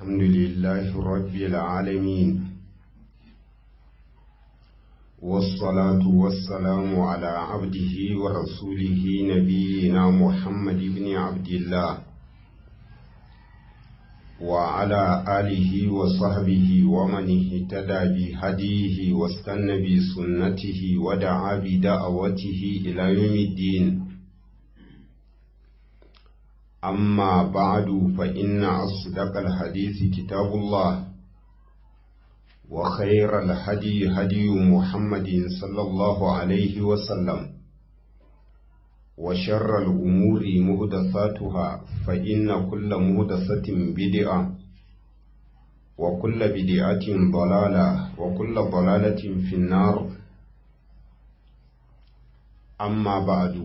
الحمد لله رب العالمين والصلاة والسلام على عبده ورسوله نبينا محمد بن عبد الله وعلى آله وصحبه ومن اهتدى بهديه واستنى بسنته ودعا بدعوته إلى يوم الدين أما بعد فإن أصدق الحديث كتاب الله وخير الهدي هدي محمد صلى الله عليه وسلم وشر الأمور مهدثاتها فإن كل مهدثة بدعة وكل بدعة ضلالة وكل ضلالة في النار أما بعد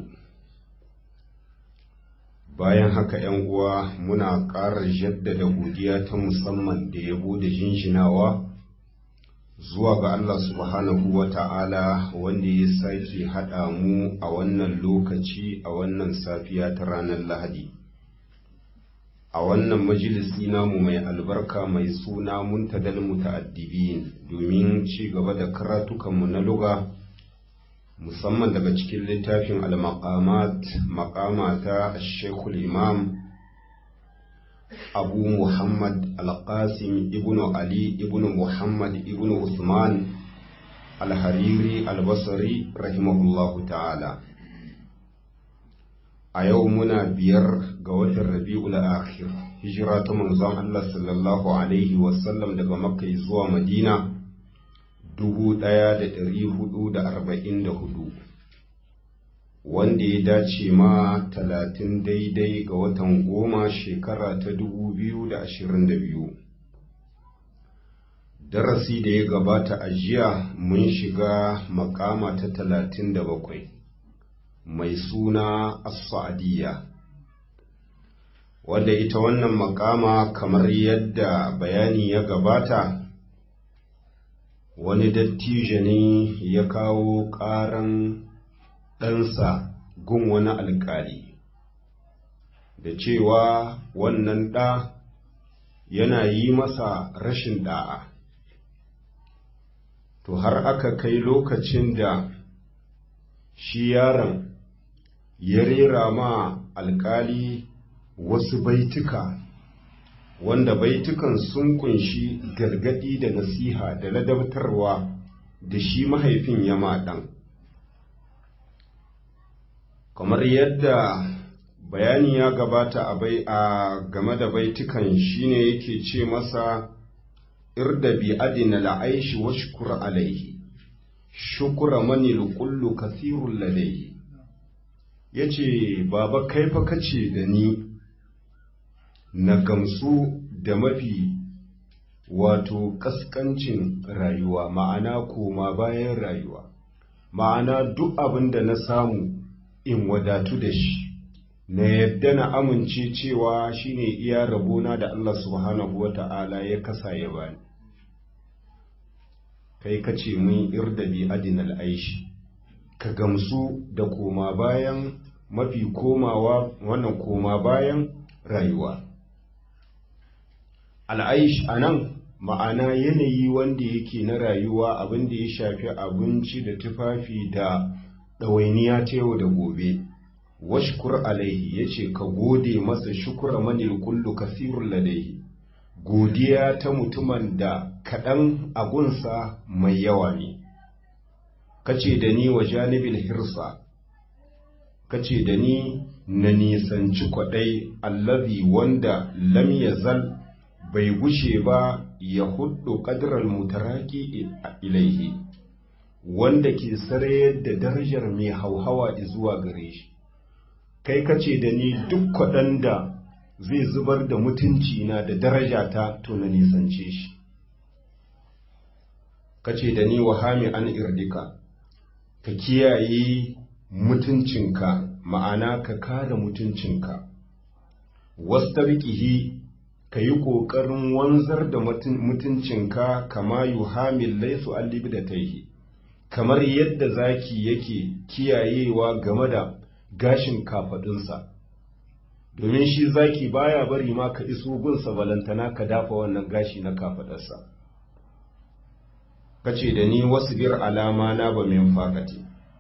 bayan haka ‘yan uwa muna ƙara jaddada godiya ta musamman da yabo da jinjinawa zuwa ga Allah subhanahu wa ta'ala wanda ya sake haɗa mu a wannan lokaci a wannan safiya ta ranar Lahadi. A wannan majalisi namu mai albarka mai suna muntadal muta'addibin domin ci gaba da karatukanmu na luga. musamman daga cikin littafin al-maqamat maqama ta Sheikhul Imam Abu Muhammad Al-Qasim ibn Ali ibn Muhammad ibn Usman Al-Hariri Al-Basri rahimahullahu ta'ala a yau muna biyar ga watan Rabi'ul Akhir hijira ta manzon Allah sallallahu alaihi wasallam daga Makka zuwa Madina dubu ɗaya da ɗari hudu da arba'in da hudu wanda ya dace ma talatin daidai ga watan goma shekara ta dubu biyu da ashirin da biyu darasi da ya gabata a jiya mun shiga makama ta talatin da bakwai mai suna as-sa'adiyya wadda ita wannan makama kamar yadda bayani ya gabata wani dattijo ne ya kawo ƙaran ɗansa gun wani alƙali da cewa wannan ɗa yana yi masa rashin ɗa'a to har aka kai lokacin da shi yaron ya rera ma alƙali wasu baituka wanda baitukan sun kunshi gargadi da nasiha da ladabtarwa da shi mahaifin ya maɗan. kamar yadda bayani ya gabata a bai a game da baitukan shine yake ce masa irda bi adina la'aishi wa shukur alaihi shukura mani kullu kasirun ladaihi yace baba kai fa kace da ni na gamsu da mafi wato kaskancin rayuwa ma'ana koma bayan rayuwa ma'ana duk abin da na samu in wadatu da shi na yadda na amince cewa shine iya rabona da Allah subhanahu wa ta'ala ya kasa ya bani kai ka ce mun irdabi adinal aishi ka gamsu da koma bayan mafi komawa wannan koma bayan rayuwa al'aish a nan ma'ana yanayi wanda yake na rayuwa abin da ya shafi abinci da tufafi da ɗawainiya ta yau da gobe washkur alaihi ya ce ka gode masa shukura manil kullu kasirun ladaihi godiya ta mutumin da kaɗan agunsa mai yawa ne kace da ni wa janibil hirsa kace da ni na nisanci kwaɗai allazi wanda lam yazal bai gushe ba ya hudu ƙadirar mutaraki ilaihi wanda ke sarayar da darajar mai hauhawa zuwa gare shi kai kace da ni duk kwaɗan da zai zubar da mutunci na da daraja ta to na nisance shi kace da ni wahami an irdika ka kiyaye mutuncinka ma'ana ka kare mutuncinka wastarqihi ka yi ƙoƙarin wanzar da mutuncinka kama yuhamil laisu allibi da taihi kamar yadda zaki yake kiyayewa game da gashin kafaɗinsa domin shi zaki baya bari ma ka iso gunsa balantana ka dafa wannan gashi na kafadarsa kace da ni wasu bir alama na ba min fakati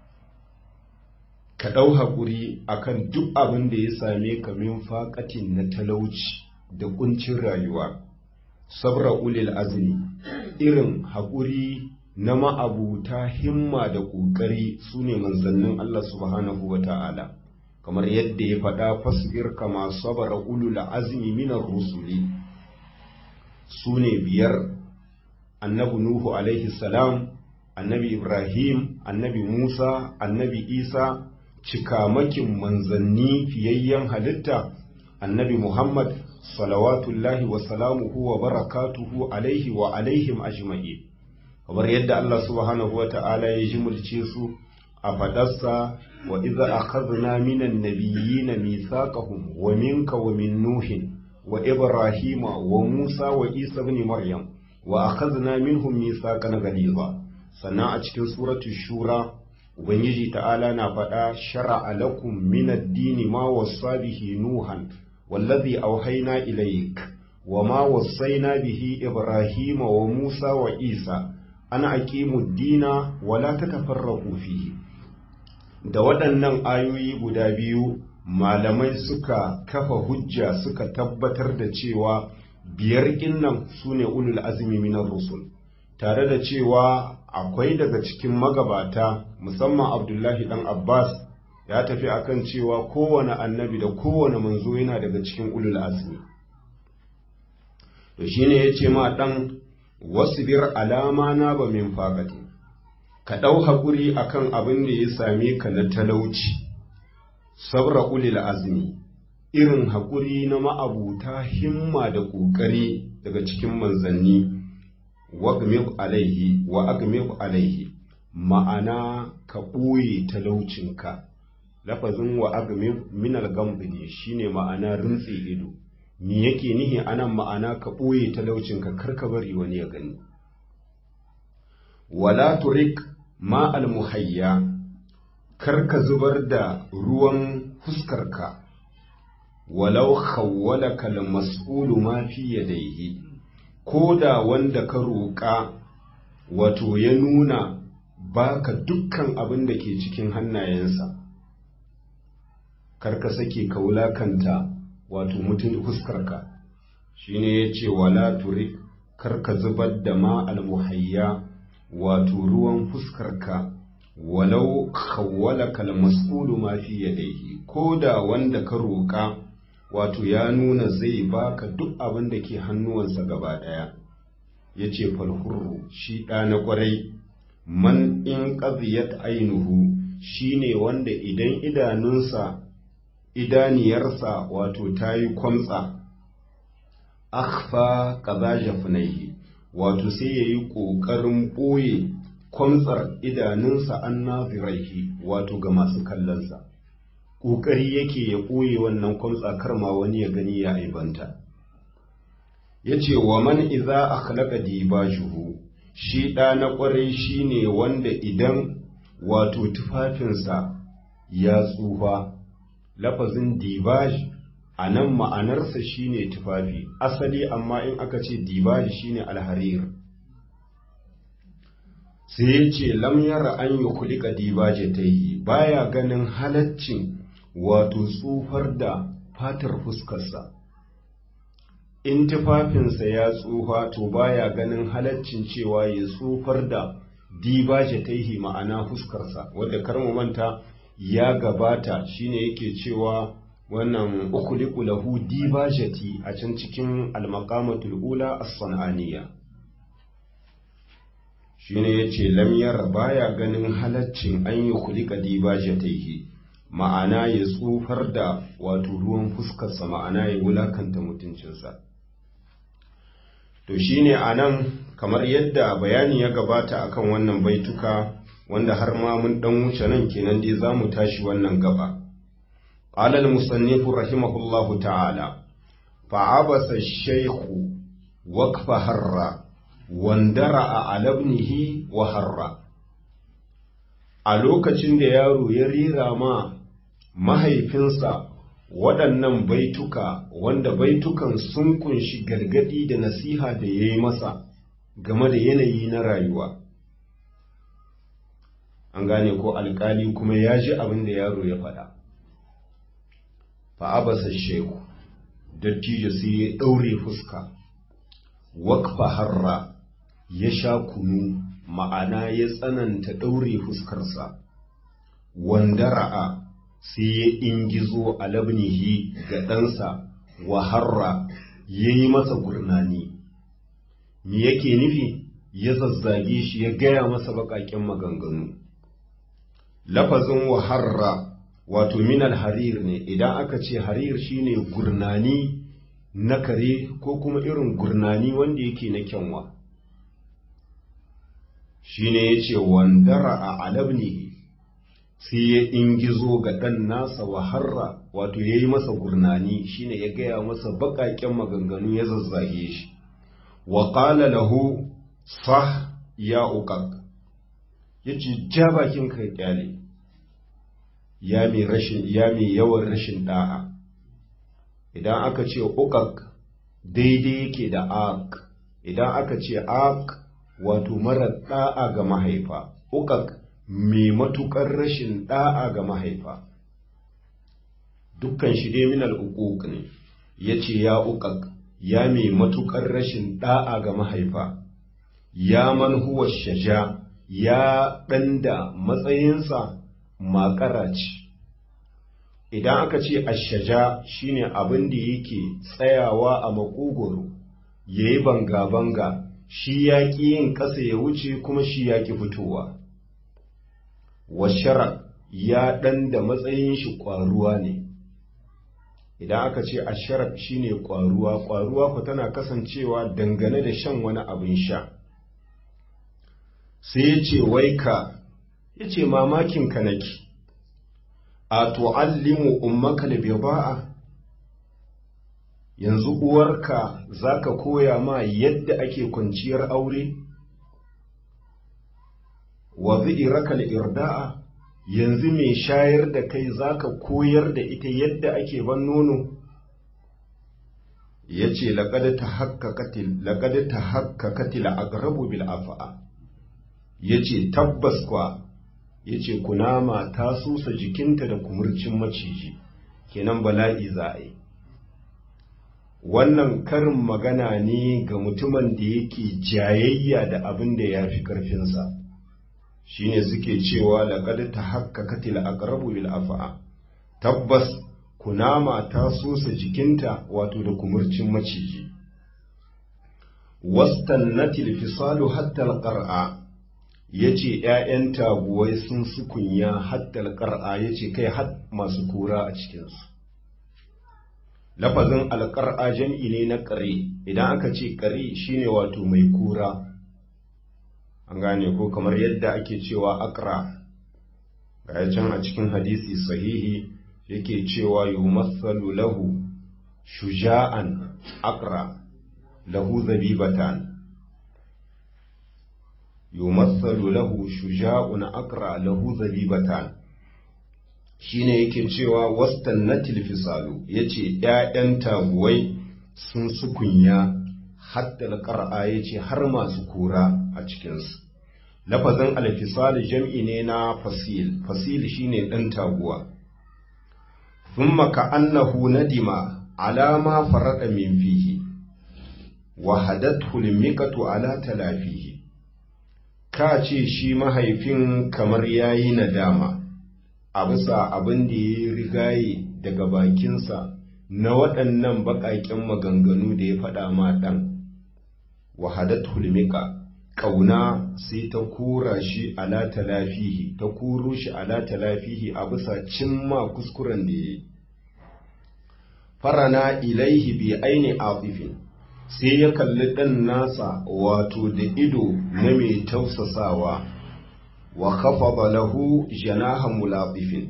ka ɗau haƙuri akan duk abin da ya same ka min faƙatin na talauci da ƙuncin rayuwa sabra ulil azmi irin haƙuri na ma'abuta himma da ƙoƙari su ne manzannin Allah subhanahu wa ta'ala kamar yadda ya faɗa fasbir kama sabara ulul azmi minar rusuli su ne biyar annabi nuhu alaihi salam annabi ibrahim annabi musa annabi isa cikamakin manzanni fiyayyen halitta annabi muhammad salawatullahi wa salamuhu wa barakatuhu alaihi wa alaihim ajma'i kamar yadda Allah subhanahu wata'ala ya jimulce su a fadarsa wa idza akhadna minan nabiyyina mithaqahum wa minka wa min nuhin wa ibrahima wa musa wa isa ibn maryam wa akhadna minhum mithaqan ghaliza sannan a cikin suratul shura ubangiji ta'ala na faɗa shar'a lakum min ad-dini ma wassa bihi nuhan wallazi auhayna ilayk wa ma wassayna bihi ibrahima wa musa wa isa ana aqimu ad-dina wa la tatafarraqu fihi da waɗannan ayoyi guda biyu malamai suka kafa hujja suka tabbatar da cewa biyar kinnan sune ulul azmi minar rusul tare da cewa akwai daga cikin magabata musamman abdullahi dan abbas ya tafi akan cewa kowane annabi da kowane manzo yana daga cikin ulul azmi to shine yace ma dan wasbir alama na ba min faqati ka dau hakuri akan abin da ya same ka na talauci sabra ulil azmi irin hakuri na ma'abuta himma da kokari daga cikin manzanni wagmib alaihi wa agmib alaihi ma'ana ka ɓoye talaucinka lafazin wa agmib minal gambi ne shine ma'ana rintse ido me yake nihi anan ma'ana ka ɓoye talaucinka kar ka bari wani ya gani wala turik ma almuhayya kar ka zubar da ruwan fuskarka walau khawwalaka almas'ulu ma fi yadayhi ko da wanda ka roƙa wato ya nuna baka dukkan abin da ke cikin hannayensa karka sake ka wulakanta wato mutum fuskarka shine ya ce wala turi karka zubar da ma almuhayya wato ruwan fuskarka walau khawwalaka almas'ulu ma fi yadayhi ko da wanda ka roƙa wato ya nuna zai baka duk abin da ke hannuwansa gaba ɗaya ya ce falhurru shi ɗa na ƙwarai man in ƙaziyat ainihu shi ne wanda idan idanunsa idaniyarsa wato ta yi kwamtsa akhfa kaza jafinaihi wato sai ya yi ƙoƙarin ɓoye kwamtsar idanunsa an naziraihi wato ga masu kallonsa ƙoƙari yake ya ɓoye wannan kwamtsa karma wani ya gani ya aibanta ya ce wa man iza a halaka dibajuhu shi ɗa na ƙwarai shi ne wanda idan wato tufafinsa ya tsufa lafazin dibaj a nan ma'anarsa shi ne tufafi asali amma in aka ce dibaj shi ne alharir sai ya ce lamyar an yi kulika dibaje ta yi baya ganin halaccin wato tsufar da fatar fuskarsa in tufafinsa ya tsufa to baya ganin halaccin cewa ya tsufar da dibaje taihi ma'ana fuskarsa wadda karmu manta ya gabata shine yake cewa wannan ukuliku lahu dibajati a can cikin almaqamatul ula as-sananiya shine yace lam yara baya ganin halaccin an yi kulika dibajataihi ma'ana ya tsufar da wato ruwan fuskarsa ma'ana ya wulakanta mutuncinsa to shine anan kamar yadda bayani ya gabata akan wannan baituka wanda har ma mun dan wuce nan kenan dai zamu tashi wannan gaba qala al-musannif rahimahullahu ta'ala fa'abasa ash-shaykhu waqfa harra wandara a ibnihi wa harra a lokacin da yaro ya rira ma mahaifinsa waɗannan baituka wanda baitukan sun kunshi gargadi da nasiha da ya yi masa game da yanayi na rayuwa an gane ko alkali kuma ya ji abin da yaro ya faɗa fa'abasa sheku dattijo sai ya ɗaure fuska wakfa harra ya sha kunu ma'ana ya tsananta ɗaure fuskarsa wanda ra'a sai ya ingizo a labnihi ga ɗansa wa harra ya yi masa gurnani me yake nufi ya zazzage shi ya gaya masa baƙaƙen maganganu lafazin wa harra wato minal harir ne idan aka ce harir shine gurnani na kare ko kuma irin gurnani wanda yake na kyanwa shine yace wandara a alabni sai ya ingizo ga ɗan nasa wa harra wato ya yi masa gurnani shine ya gaya masa baƙaƙen maganganu ya zazzage shi wa ƙala lahu sah ya uƙaƙ ya ce ja bakin kai ƙyale ya mai rashin ya mai yawan rashin da'a idan aka ce uƙaƙ daidai yake da aq idan aka ce aq wato mara da'a ga mahaifa uƙaƙ mai matuƙar rashin da'a ga mahaifa dukkan shi dai minal uquq ne yace ya uƙaƙ ya mai matuƙar rashin da'a ga mahaifa ya man huwa shaja ya ɗan da matsayinsa makara ce idan aka ce ashaja shine abin da yake tsayawa a makogoro ya yi banga-banga shi ya ƙi yin ƙasa ya wuce kuma shi ya ƙi fitowa washara ya ɗan da matsayin shi ƙwaruwa ne idan aka ce asharar shine ƙwaruwa ƙwaruwa ku tana kasancewa dangane da shan wani abin sha sai ya ce wai ka ya ce mamakinka nake a tu'allimu ummaka bida'a yanzu uwarka zaka koya ma yadda ake kwanciyar aure wa zi'iraka irda'a yanzu mai shayar da kai zaka koyar da ita yadda ake ban nono yace laqad tahaqqaqatil laqad tahaqqaqatil aqrabu bil afa'a yace tabbas kwa ya ce kunama ta susa jikinta da kumurcin maciji kenan bala'i za a yi wannan karin magana ne ga mutumin da yake jayayya da abin da ya fi ƙarfinsa shine suke cewa laƙad ta hakka katil aqrabu bil afa'a tabbas kunama ta susa jikinta wato da kumurcin maciji wastannatil fisalu hatta alqar'a ya ce ‘ya'yan taguwai sun sukunya haddal ƙar'a ya ce kai had masu kura a cikinsu. Lafazin alƙar'a jam'i ne na ƙare, idan aka ce ƙare shi ne wato mai kura, an gane ko kamar yadda ake cewa akra, ga can a cikin hadisi sahihi yake cewa yi matsalu lahu shuja'an akra lahu zabibatan. yumathalu lahu shuja'un aqra lahu zabibatan shine yake cewa wastannatil fisalu yace ƴaƴan taguwai sun sukunya hatta alqar'a yace har masu kura a cikin su lafazin alfisal jam'i ne na fasil fasil shine dan taguwa thumma ka'annahu nadima ala ma farada min fihi wa hadathu limikatu ala talafihi ka ce shi mahaifin kamar ya yi nadama a bisa abin da ya rigaye daga bakinsa na waɗannan baƙaƙen maganganu da ya faɗa ma ɗan wahadat hulmika ƙauna sai ta kura shi ala talafihi ta kuro shi ala talafihi a bisa cimma kuskuren da ya yi farana ilaihi bi aini afifin sai ya kalli ɗan nasa wato da ido na mai tausasawa wa kafa lahu janaha mulaɗifin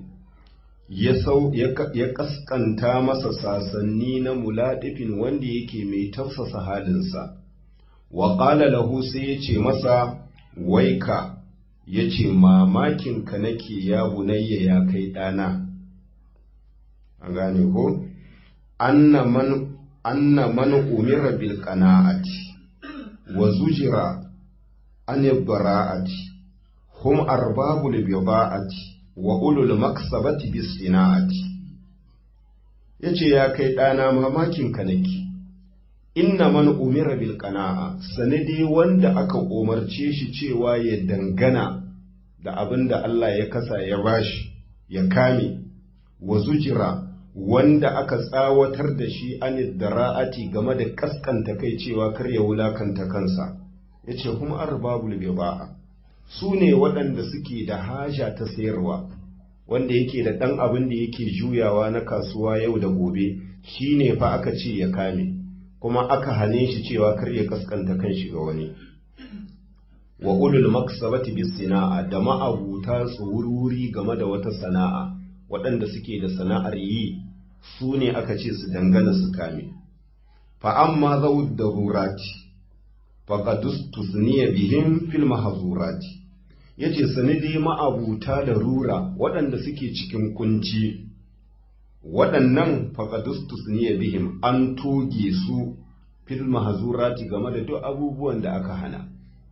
ya kaskanta masa sasanni na mulaɗifin wanda yake mai tausasa halinsa wa ƙala lahu sai ya ce masa waika ya ce mamakinka nake ya bunayya ya kai ɗana an gane ko anna man anna man umira bil qana'ati wa zujira an bara'ati hum arbabul bida'ati wa ulul maksabati bis sina'ati yace ya kai dana mamakin ka nake inna man umira bil qana'a sanadi wanda aka umarce shi cewa ya dangana da abin da Allah ya kasa ya bashi ya kame wa zujira wanda aka tsawatar da shi an dara'ati game da kaskanta kai cewa kar ya wulakanta kansa yace kuma arbabul biba'a su ne waɗanda suke da haja ta sayarwa wanda yake da ɗan abin da yake juyawa na kasuwa yau da gobe shi ne fa aka ce ya kame kuma aka hane shi cewa kar ya kaskanta kan shi ga wani wa ulul maksabati bis sana'a da ma'abuta tsururi game da wata sana'a waɗanda suke da sana'ar yi su ne aka ce su dangana su kame fa amma zawud darurati faqad tusniya bihim fil mahzurati yace sanidi ma'abuta da rura waɗanda suke cikin kunci waɗannan faqad tusniya bihim an toge su fil mahzurati game da duk abubuwan da aka hana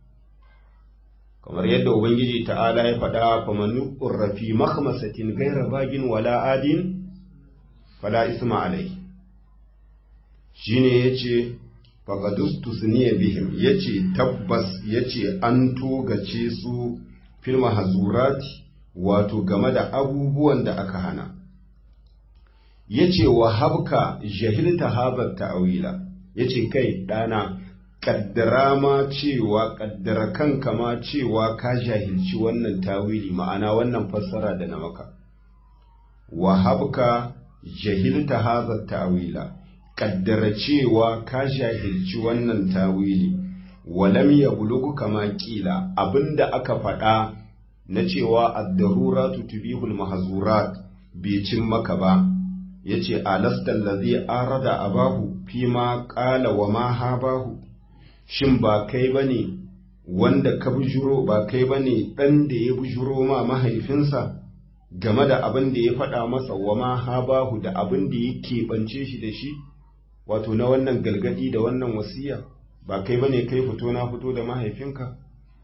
kamar yadda ubangiji ta'ala ya faɗa faman urrafi makhmasatin ghayra bagin wala adin fala isma alai shine yace faqadustu suniya bihim yace tabbas yace an togace su fil mahzurati wato game da abubuwan da aka hana yace wa habka jahilta habat ta'wila yace kai dana kaddara ma cewa kaddara kanka ma cewa ka jahilci wannan tawili ma'ana wannan fassara da na maka wa habka jahilta hadha ta'wila kaddara cewa ka jahilci wannan tawili walam ya bulugu kama kila abinda aka faɗa na cewa ad-daruratu tubihul mahzurat bai cin maka ba yace alasta allazi arada abahu fima qala wa ma habahu shin ba kai bane wanda ka bujuro ba kai bane dan da ya bujuro ma mahaifinsa game da abin da ya faɗa masa wa ma habahu da abin da ya keɓance shi da shi wato na wannan galgadi da wannan wasiya ba kai bane kai fito na fito da mahaifinka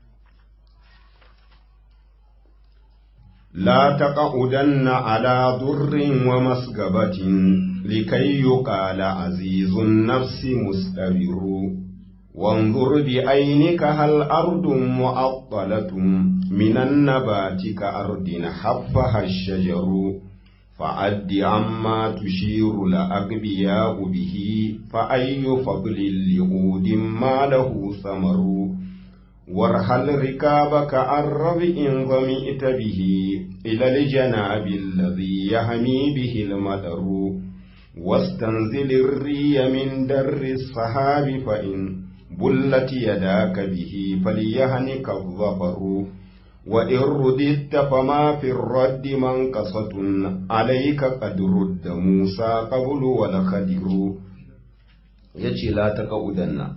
la taqudanna ala durrin wa masgabatin likay yuqala azizun nafsi mustabiru وانظر بعينك هل أرض معطلة من النبات كأرض حفها الشجر فعد عما تشير لأغبياء به فأي فضل لعود ما له ثمر وارحل ركابك الرب إن ظمئت به إلى الجناب الذي يهمي به المدر واستنزل الري من در الصحاب فإن بلت يداك به فليهنك الظفر وإن رددت فما في الرد منقصة عليك قد رد موسى قبل والخدر yace la ta ƙa'udanna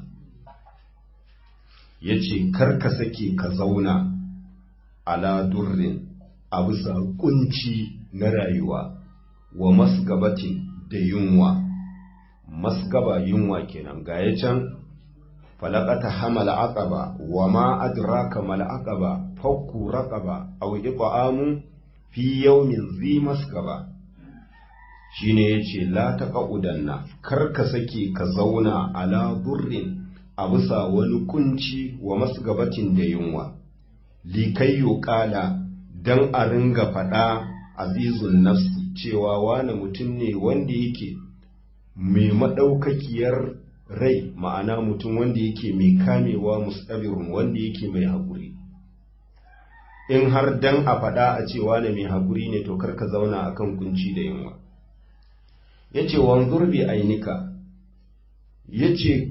ya ce karka sake ka zauna ala durrin a bisa kunci na rayuwa wa masgabatin da yunwa masgaba yunwa kenan ga ya can falakata hamal aqaba wa ma adraka mal aqaba fakku raqaba aw it'amu fi yawmin zi maskaba shine yace la taqudanna kar ka sake ka zauna ala durrin a bisa wani kunci wa masgabatin da yunwa likayyo kala dan a ringa fada azizun nafsi cewa wani mutum ne wanda yake mai madaukakiyar rai ma'ana mutum wanda yake mai kamewa mustabirun wanda yake mai haƙuri in har dan a faɗa a cewa ne mai haƙuri ne to karka zauna akan kunci da yunwa ya ce wanzur bi ainika ya ce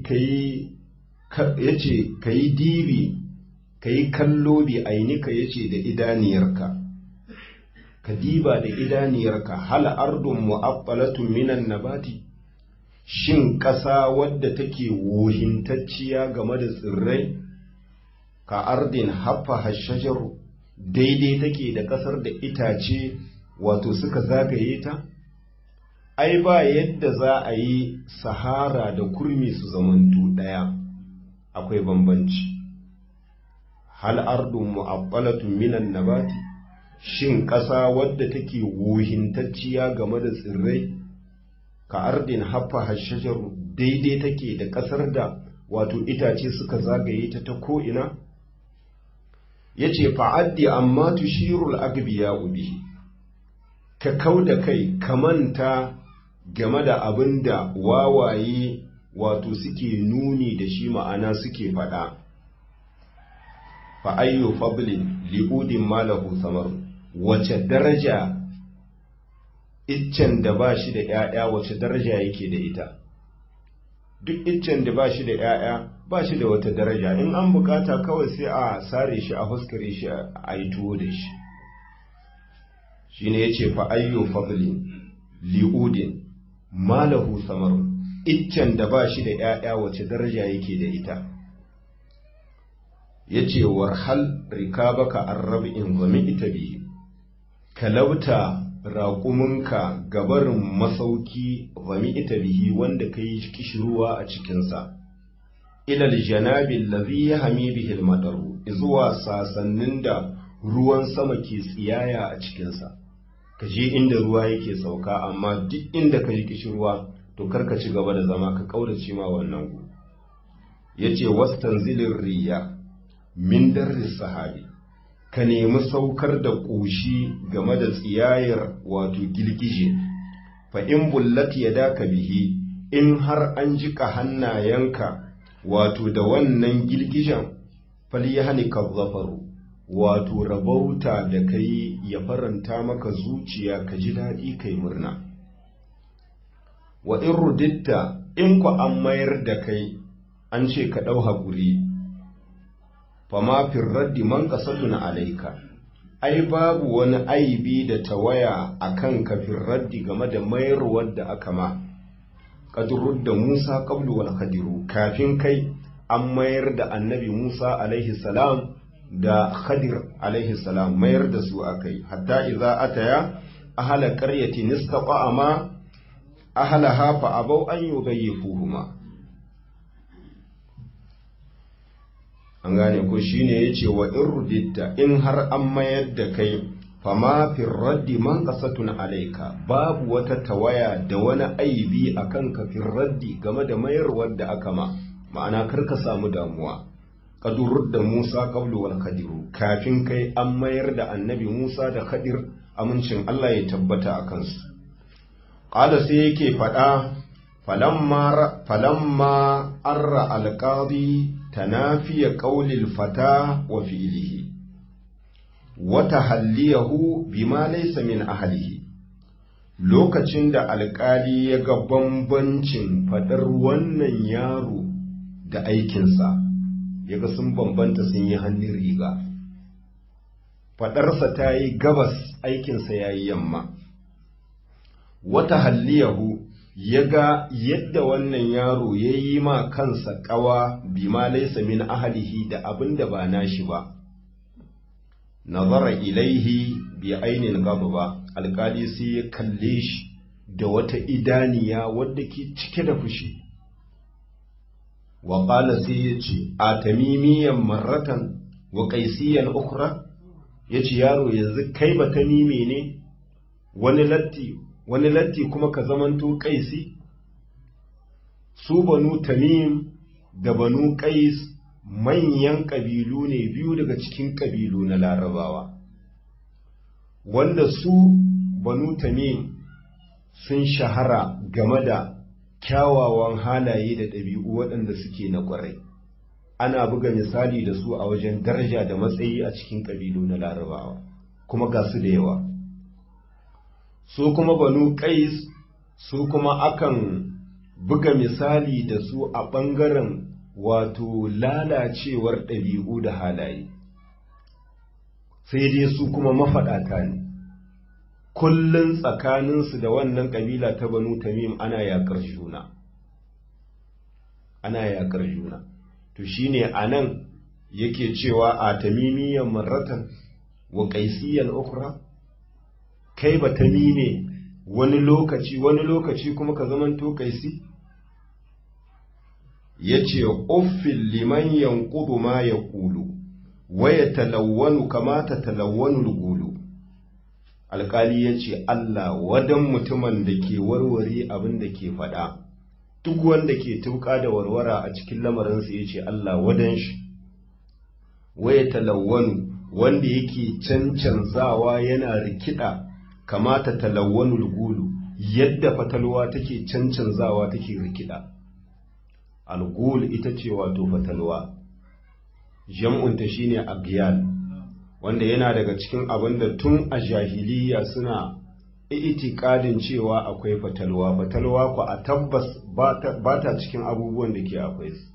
ka yi dibi ka yi kallo bi ainika ya ce da idaniyarka ka diba da idaniyarka hal ardun mu'abbalatun minan nabati shin ƙasa wadda take wohintacciya game da tsirrai ka ardin haffa hashajaru daidai take da ƙasar da itace wato suka zagaye ta ai ba yadda za a yi sahara da kurmi su zamantu ɗaya akwai bambanci hal ardun mu'abbalatun minan nabati shin ƙasa wadda take wuhintacciya game da tsirrai ka ardin haffa hashajaru daidai take da ƙasar da wato itace suka zagaye ta ta ko'ina ya ce fa'addi amma tushirul agbiya ubi ka kau da kai ka manta game da abin da wawaye wato suke nuni da shi ma'ana suke faɗa fa'ayyo fablin li'udin malahu samar wace daraja iccen da ba shi da ‘ya'ya wace daraja yake da ita duk iccen da ba shi da ‘ya'ya ba shi da wata daraja in an bukata kawai sai a sare shi a huskare shi a yi tuwo da shi shi ne ya ce fa'ayyo fablin li'udin malahu samar iccen da ba shi da ‘ya'ya wace daraja yake da ita ya ce warhal rikabaka an rabi in zami ita biyu ka lauta raƙuminka gabarin masauki zami ita bihi wanda ka yi kishirwa a cikinsa ilal janabin lazi ya hami bihil madaru zuwa sasannin da ruwan sama ke tsiyaya a cikinsa ka je inda ruwa yake sauka amma duk inda ka ji kishirwa to karka ci gaba da zama ka kaurace ma wannan gu yace wastanzilin riya min darris sahabi ka nemi saukar da ƙoshi game da tsiyayar wato girgije fa in bullat yadaka bihi in har an jika hannayenka wato da wannan girgijen falyahnika zafaru wato rabauta da kai ya faranta maka zuciya ka ji daɗi kai murna wa in ruditta in ku an mayar da kai an ce ka ɗau haƙuri fama firraddi man ƙasatuna alaika ai babu wani aibi da tawaya a kan ka firraddi game da mayarwar da aka ma ƙadurur da musa ƙablu wal khadiru kafin kai an mayar da annabi musa alaihi salam da khadir alaihi salam mayar da su akai hatta idza ataya ahla qaryatin istaqa ma ahlaha fa abau an yudayyifuhuma an gane ko shine yace wa irditta in har an mayar da kai fama fi raddi man qasatun alayka babu wata tawaya da wani aibi akan ka fi raddi game da mayarwar da aka ma ma'ana kar ka samu damuwa kadurur da Musa qablu wal Khadiru kafin kai an mayar da annabi Musa da Khadir amincin Allah ya tabbata a kansu qala sai yake faɗa falamma falamma arra alqadi tanafiya qawlil fata wa fi'lihi wa tahalliyahu bima laysa min ahlihi lokacin da alƙali ya ga bambancin faɗar wannan yaro da aikinsa ya ga sun bambanta sun yi hannun riga faɗarsa ta yi gabas aikinsa ya yi yamma wata halliyahu ya ga yadda wannan yaro ya yi ma kansa ƙawa bima laisa min ahalihi da abin da ba nashi ba nazara ilaihi bi ainin gaba ba alƙali sai ya kalle shi da wata idaniya wadda ke cike da fushi wa ƙala sai ya ce a tamimiyan marratan wa ƙaisiyan ukra ya ce yaro yanzu kai ba tamime ne wani latti wani latti kuma ka zamanto ƙaisi su banu tamim da banu ƙais manyan ƙabilu ne biyu daga cikin ƙabilu na larabawa wanda su banu tamim sun shahara game da kyawawan halaye da ɗabi'u waɗanda suke na ƙwarai ana buga misali da su a wajen daraja da matsayi a cikin ƙabilu na larabawa kuma ga su da yawa su kuma banu ƙais su kuma akan buga misali da su a ɓangaren wato lalacewar ɗabi'u da halaye sai dai su kuma mafaɗata ne kullum tsakaninsu da wannan ƙabila ta banu tamim ana yaƙar juna ana yaƙar juna to shine a nan yake cewa a tamimiyan marratan wa ƙaisiyan ukra kai ba tamime wani lokaci wani lokaci kuma ka zamanto kaisi yace uffil liman yanqudu ma yaqulu wa yatalawwanu kama tatalawwanu al-gulu alkali yace Allah wadan mutumin da ke warware abin da ke faɗa duk wanda ke tuka da warwara a cikin lamarinsa yace Allah wadan shi wa yatalawwanu wanda yake cancanzawa yana rikida kamata talawwanul gulu yadda fatalwa take cancanzawa take rikida algul ita ce wato fatalwa jam'unta shine agyal wanda yana daga cikin abin da tun a jahiliya suna itikadin cewa akwai fatalwa fatalwa ku a tabbas ba ta cikin abubuwan da ke akwai su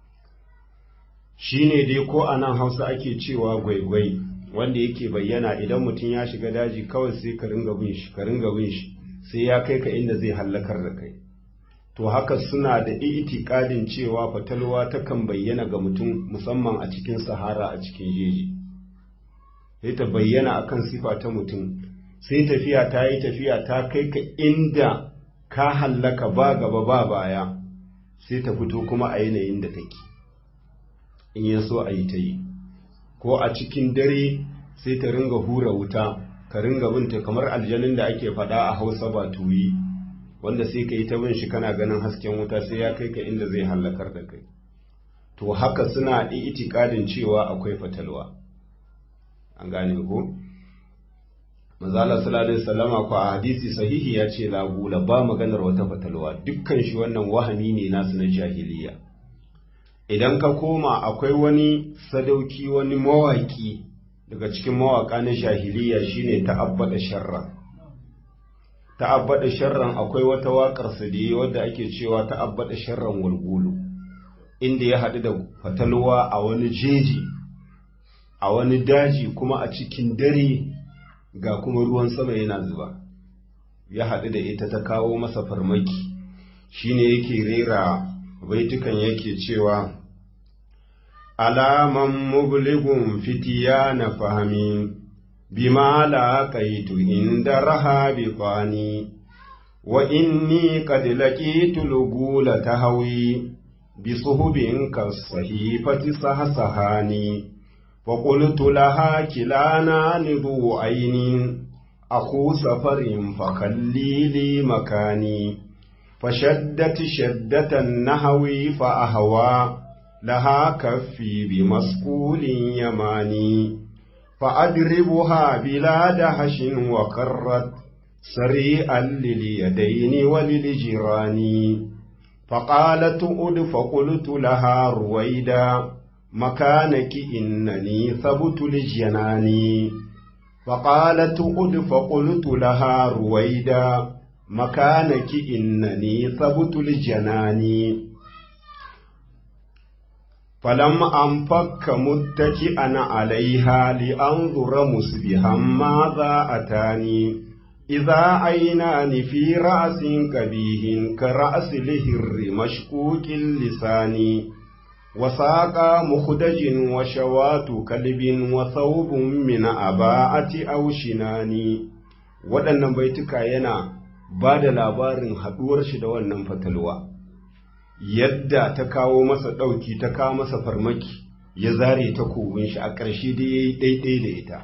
shine dai ko a nan hausa ake cewa gwaigwai wanda yake bayyana idan mutum ya shiga daji kawai sai ka ringa bin shi ka ringa bin shi sai ya kai ka inda zai hallakar da kai to haka suna da itikadin cewa fatalwa takan bayyana ga mutum musamman a cikin sahara a cikin jeji sai ta bayyana akan sifa ta mutum sai tafiya ta yi tafiya ta kai ka inda ka hallaka ba gaba ba baya sai ta fito kuma a yanayin da take in ya so a yi ta yi ko a cikin dare sai ta ringa hura wuta ka ringa binta kamar aljanin da ake faɗa a hausa ba tuyi wanda sai ka yi ta bin shi kana ganin hasken wuta sai ya kai ka inda zai hallakar da kai to haka suna itikadin cewa akwai fatalwa an gane ko mazala sallallahu salama ko a hadisi sahihi ya ce lagula ba maganar wata fatalwa dukkan shi wannan wahami ne nasu na jahiliya idan ka koma akwai wani sadauki wani mawaki daga cikin mawaka na jahiliya shine ta'abbada sharra ta'abbada sharran akwai wata waƙar sa da wadda ake cewa ta'abbada sharran walgulu inda ya haɗu da fatalwa a wani jeji a wani daji kuma a cikin dare ga kuma ruwan sama yana zuba ya haɗu da ita ta kawo masa farmaki shine yake rera baitukan yake cewa alaman mubligun fitiya na fahimi bima laƙaitu inda raha bi kwani wa inni qad laqitu lugula tahwi bi suhubin kasahifati sahsahani fa qultu laha kilana nidu ainin akhu safarin fa khallili makani فشدت شدة النهو فأهوى لها كفي بمسكول يماني فأدربها بلا دهش وقرت سريعا لليدين وللجيران فقالت أد فقلت لها رويدا مكانك إنني ثبت الجنان فقالت أد فقلت لها رويدا مكانك إنني ثبت الجنان فلم أنفك متكئا عليها لأنظر مسبها ماذا أتاني إذا عينان في رأس كبيه كرأس لهر مشكوك اللسان وساق مخدج وشوات كلب وثوب من أباءة أو شنان waɗannan baituka yana ba da labarin haɗuwar shi da wannan fatalwa yadda ta kawo masa ɗauki ta kawo masa farmaki ya zare ta kogin shi a ƙarshe da ya yi ɗaiɗai da ita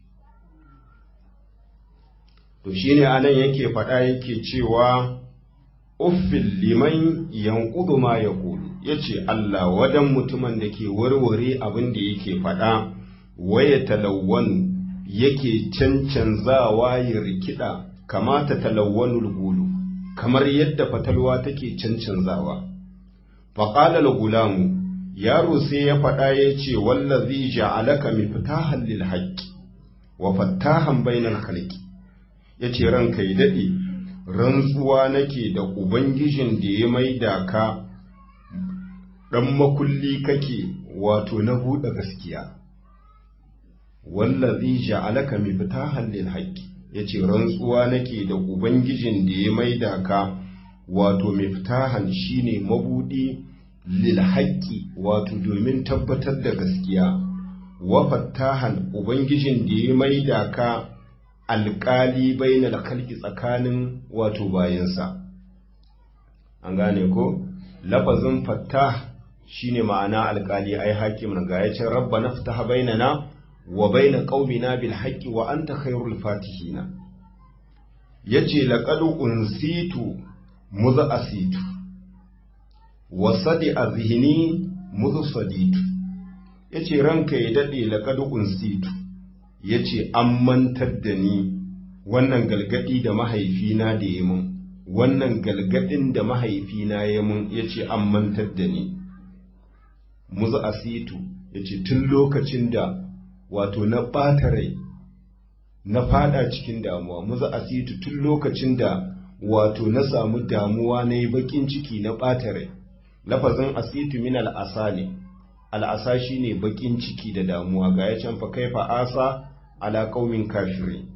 to shi ne anan yake faɗa yake cewa uffin liman yankudu ma ya kulu ya ce Allah wadan mutumin da ke warware abin da yake faɗa waya talawwanu yake cancanzawa ya rikida kamata talawwanul gulu kamar yadda fatalwa take cancanzawa faƙalar gulamu yaro sai ya faɗa ya ce wallazi ja'alaka miftahan lil haqqi wa fattahan bainal khalqi yace ranka yi dade rantsuwa nake da ubangijin da ya maida ka dan makulli kake wato na buɗe gaskiya wallazi ja'alaka miftahan lil haqqi yace rantsuwa nake da ubangijin da ya maida ka wato miftahan shine mabudi lil haqqi wato domin tabbatar da gaskiya wa fattahan ubangijin da ya maida ka alƙali bainal khalqi tsakanin wato bayansa an gane ko lafazin fattah shine ma'ana alƙali ai hakim ga ya ce rabbana ftaha bainana wa baina qaumina bil haqqi wa anta khairul fatihina yace laqad unsitu mudh asitu wa sadi azhini mudh saditu yace ranka ya dade laqad unsitu yace an mantar da ni wannan galgadi da mahaifina da ya mun wannan galgadin da mahaifina ya mun yace an mantar da ni muzu asitu yace tun lokacin da wato na ɓata rai na fada cikin damuwa muzu asitu tun lokacin da wato na samu damuwa na yi bakin ciki na ɓata rai lafazin asitu min al'asa ne al'asa shi ne bakin ciki da damuwa ga ya can fa kaifa asa ala qaumin kafirin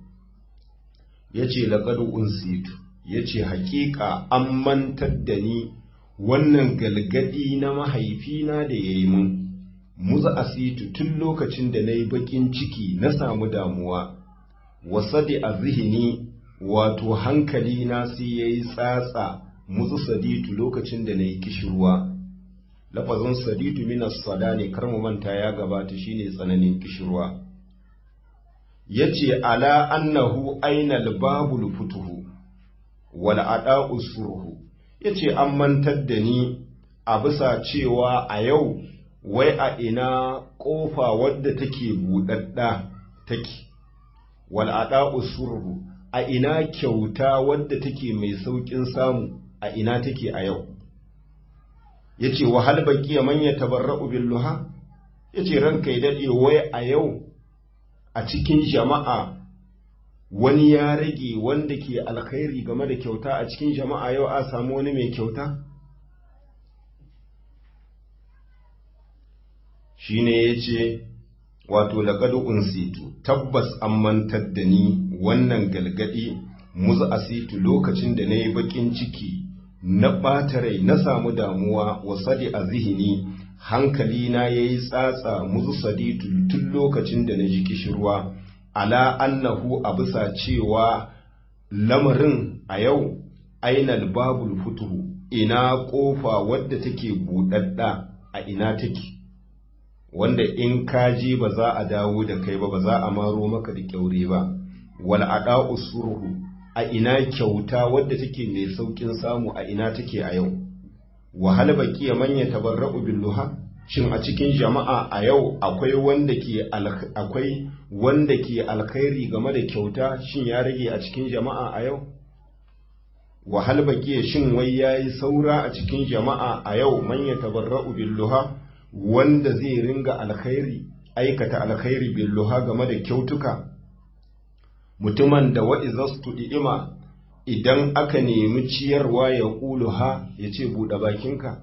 yace laqad unsitu yace haƙiƙa an mantar da ni wannan galgadi na mahaifina da yayi mun muza asitu tun lokacin da nayi bakin ciki na samu damuwa wasadi azhini wato hankali na sai yayi tsatsa muzu saditu lokacin da nayi kishirwa lafazin saditu minas sada ne kar mu manta ya gabata shine tsananin kishirwa yace ala annahu ainal babul futuhu wal ada'u surhu yace an mantar da ni a bisa cewa a yau wai a ina kofa wadda take budadda take wal ada'u surhu a ina kyauta wadda take mai saukin samu a ina take a yau yace wa hal baqiya man yatabarra'u billuha yace ranka ya dade wai a yau a cikin jama'a wani ya rage wanda ke alkhairi game da kyauta a cikin jama'a yau a samu wani mai kyauta shine yace wato laqad unsitu tabbas an mantar da ni wannan galgadi muzu asitu lokacin da nayi bakin ciki na ɓata rai na samu damuwa wa sadi a zihini hankali na ya yi tsatsa muzu saditu tun lokacin da na ji kishirwa ala annahu a bisa cewa lamarin a yau ainal babul futuhu ina ƙofa wadda take buɗaɗɗa a ina take wanda in ka je ba za a dawo da kai ba ba za a maro maka da kyaure ba wal ada'u surhu a ina kyauta wadda take mai saukin samu a ina take a yau wahal baqiya man yatabarra'u billuha shin a cikin jama'a a yau akwai wanda ke akwai wanda ke alkhairi game da kyauta shin ya rage a cikin jama'a a yau wahal baqiya shin wai yayi saura a cikin jama'a a yau man yatabarra'u billuha wanda zai ringa alkhairi aikata alkhairi billuha game da kyautuka mutumin da wa'izastu i'ima idan aka nemi ciyarwa ya ƙulu ha ya ce buɗe bakinka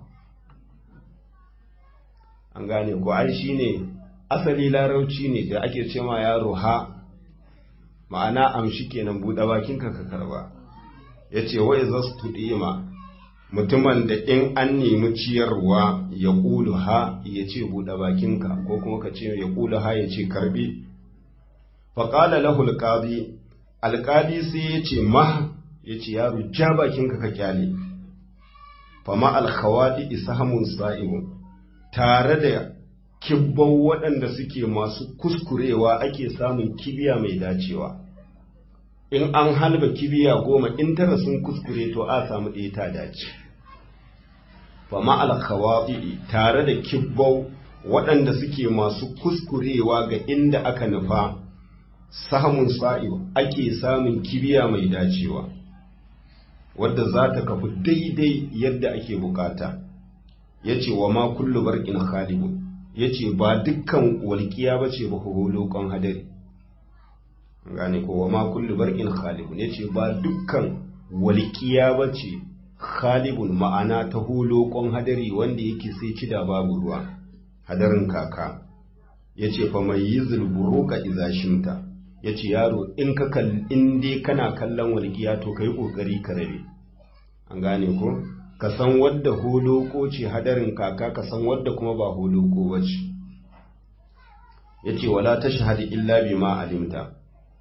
an gane ko ai shi ne asali larauci ne da ake ce ma yaro ha ma'ana amshi kenan buɗe bakinka ka karba ya ce wa'izastu i'ima mutumin da in an nemi ciyarwa ya ƙulu ha ya ce buɗe bakinka ko kuma ka ce ya ƙulu ha ya ce karbi faƙala lahul ƙadi alƙadi sai ya ce ma ya ce yaro ja bakinka ka kyale fama alkhawaɗi isahamun sa'ibun tare da kibban waɗanda suke masu kuskurewa ake samun kibiya mai dacewa in an halba kibiya goma in tara sun kuskure to a samu ɗaya ta dace fama alkhawaɗi tare da kibbau waɗanda suke masu kuskurewa ga inda aka nufa samun sa'ib ake samun kibiya mai dacewa wadda za ta kafu daidai yadda ake bukata ya ce wa ma kullu barkin khalibun ya ce ba dukkan walƙiya ba ce ba hulokon hadari gane ko wa ma kullu barkin khalibun ya ce ba dukkan walƙiya ba ce khalibun ma'ana ta hulokon hadari wanda yake sai cida babu ruwa hadarin kaka ya ce fa mai yi zulburuka izashinta ya ce yaro in ka in dai kana kallon walgiya to ka yi ƙoƙari ka rabe an gane ko ka san wadda holoko ce hadarin kaka ka san wadda kuma ba holoko ba ce ya ce wala ta shahadi illa bi ma alimta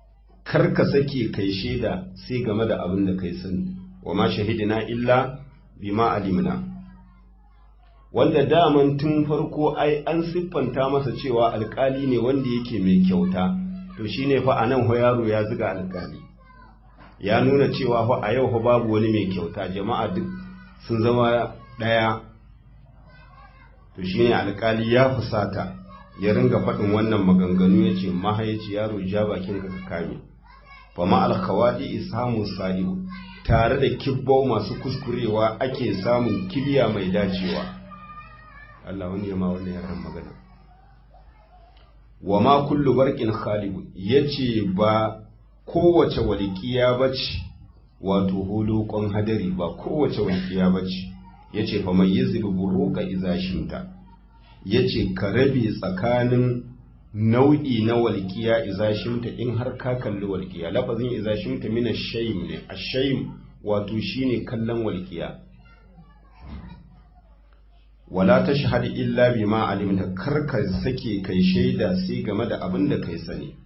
kar ka sake kai shaida sai game da abin da kai sani wa ma shahidina illa bima alimna wanda daman tun farko ai an siffanta masa cewa alkali ne wanda yake mai kyauta to shine fa anan ho yaro ya zuga alkali ya nuna cewa fa a yau fa babu wani mai kyauta jama'a duk sun zama daya to shine alkali ya fusata ya ringa faɗin wannan maganganu ya ce mahaici yaro ja bakin ka kame fa ma alkhawadi isamu sa'iu tare da kibbo masu kuskurewa ake samun kibiya mai dacewa Allah wani ya ma wannan yaran magana wa ma kullu barqin khalibu yace ba kowace walƙiya bace wato hulukon hadari ba kowace walƙiya bace yace fa mai yazil buruqa idza shinta yace ka rabe tsakanin nau'i na walƙiya idza shinta in har ka kalli walƙiya lafazin idza shinta min ash-shaym ne ash-shaym wato shine kallon walƙiya wala ta shahada illa bima alimta karka sake kai shaida sai game da abin da kai sani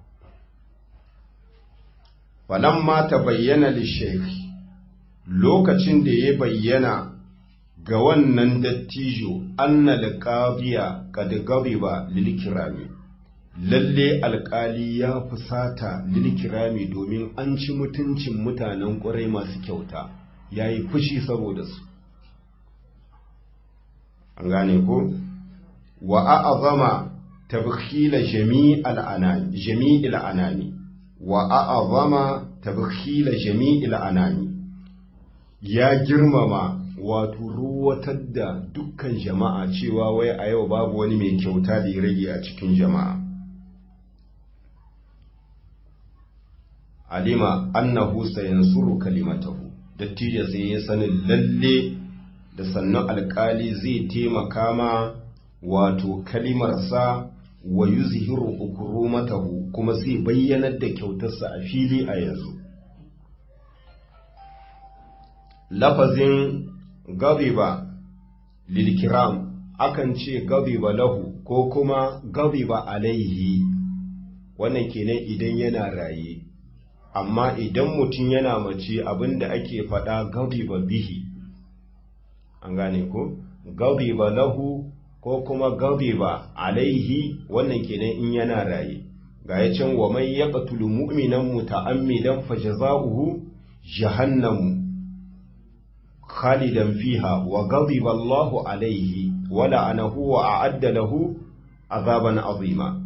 falamma ta bayyana lishekhi lokacin da ya bayyana ga wannan dattijo anna alqadiya kad gabiba lil kirami lalle alkali ya fusata lil kirami domin an ci mutuncin mutanen ƙurai masu kyauta yayi fushi saboda su an gane ko wa a'azama tabkhila jami'al anani jami'il anani wa a'azama tabkhila jami'il anani ya girmama wato ruwatar da dukkan jama'a cewa wai a yau babu wani mai kyauta da ya rage a cikin jama'a alima annahu sayansuru kalimatahu dattijo sai ya sanin lalle da sannan alkali zai taimaka ma wato kalimarsa wa yuzhiru ukurumatahu kuma zai bayyanar da kyautarsa a fili a yanzu lafazin gabiba lilkiram akan ce gabiba lahu ko kuma gabiba alaihi wannan kenan idan yana raye amma idan mutum yana mace abinda ake faɗa gabiba bihi an gane ko gabiba lahu ko kuma gabiba alaihi wannan kenan in yana raye ga ya can wa mai yaqtulu mu'minan muta'ammidan fajaza'uhu jahannamu khalidan fiha wa ghadiba Allahu alaihi wa la'anahu wa a'adda lahu azaban azima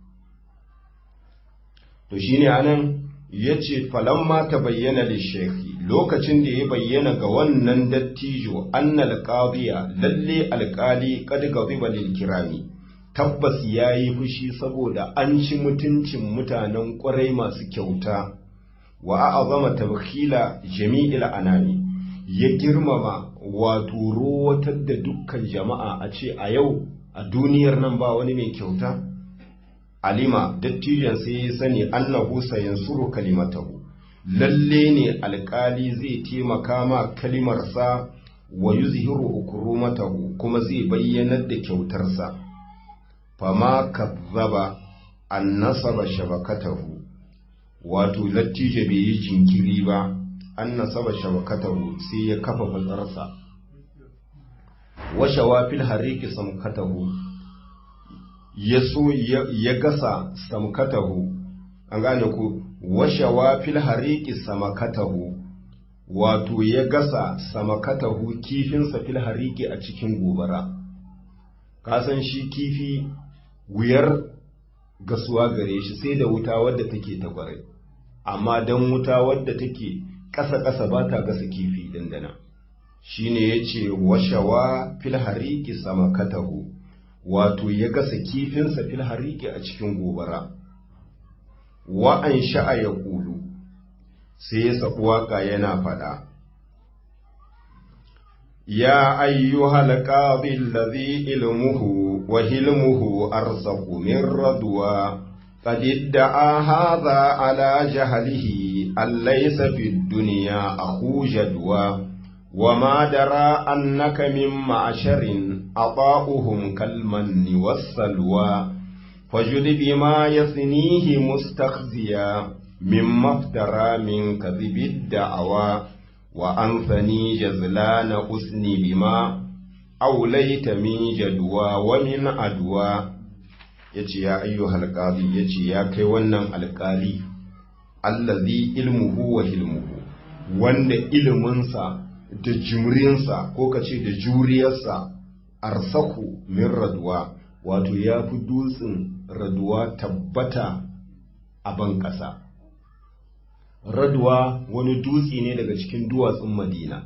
to shine anan yace falamma tabayyana lishayhi lokacin da ya bayyana ga wannan dattijo annal qadiya lalle alqali qad ghadiba lil kirami tabbas yayi fushi saboda an ci mutuncin mutanen ƙwarai masu kyauta wa a'azama tabkhila jami'il anami ya girmama wato rowatar da dukkan jama'a a ce a yau a duniyar nan ba wani mai kyauta alima dattijan sai ya sani annahu sayansuru kalimatahu lalle ne alkali zai taimaka ma kalimarsa wa yuzhiru ukurumatahu kuma zai bayyanar da kyautarsa fama kazzaba an nasaba shabakatahu wato lattijo bai yi jinkiri ba an nasaba shabakatahu sai ya kafa fatsarsa washawa fil hariki samkatahu ya so ya gasa samkatahu an gane ku washawa fil hariki samakatahu wato ya gasa samakatahu kifinsa fil hariki a cikin gobara kasan shi kifi wuyar gasuwa gare shi sai da wuta wadda take ta kwarai amma don wuta wadda take ƙasa-ƙasa ba ta gasa kifi dandana shi ne ya ce washawa fil hariki samakatahu wato ya gasa kifinsa fil hariki a cikin gobara wa'an sha'a ya ƙulu sai ya saɓi waƙa yana faɗa ya ayyuhal qabil ladhi ilmuhu wa hilmuhu arsaqu min radwa qad idda'a hadha ala jahlihi allaysa fid dunya akhu jadwa وما درى أنك من معشر أطاؤهم كالمن والسلوى فجد بما يثنيه مستخزيا min maftara min kadhibid da'awa wa anthani jazlana usni bima aulaita min jadwa wa min adwa yace ya ayyuhal qadi yace ya kai wannan alƙali allazi ilmuhu wa hilmuhu wanda iliminsa da jimrinsa ko kace da juriyarsa arsaku min raduwa wato ya fi dutsen raduwa tabbata a ban ƙasa raduwa wani dutse ne daga cikin duwatsun madina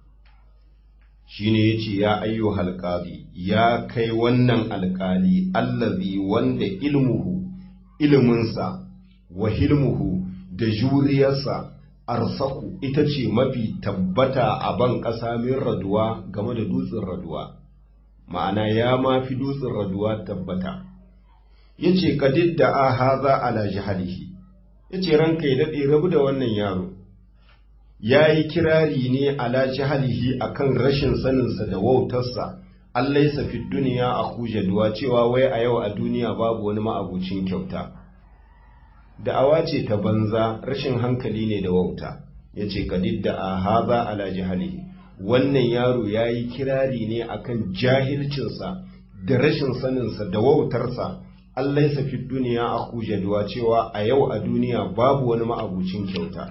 shine yace ya ayyo halqadi ya kai wannan alƙali allazi wanda ilmuhu iliminsa wa hilmuhu da juriyarsa arsaku ita ce mafi tabbata a ban ƙasa min raduwa game da dutsen raduwa ma'ana ya ma fi dutsen raduwa tabbata ya ce kadid da a haza ala jihalihi ya ce ranka ya daɗe rabu da wannan yaro ya yi kirari ne ala jihalihi a kan rashin saninsa da wautarsa allai fi duniya a hujaduwa cewa wai a yau a duniya babu wani ma'abucin kyauta da'awa ce ta banza rashin hankali ne da wauta ya ce kadid da a haza ala jihalihi wannan yaro ya yi kirari ne akan jahilcinsa da rashin saninsa da wautarsa Allah ya fi duniya a kujaduwa cewa a yau a duniya babu wani ma'abucin kyauta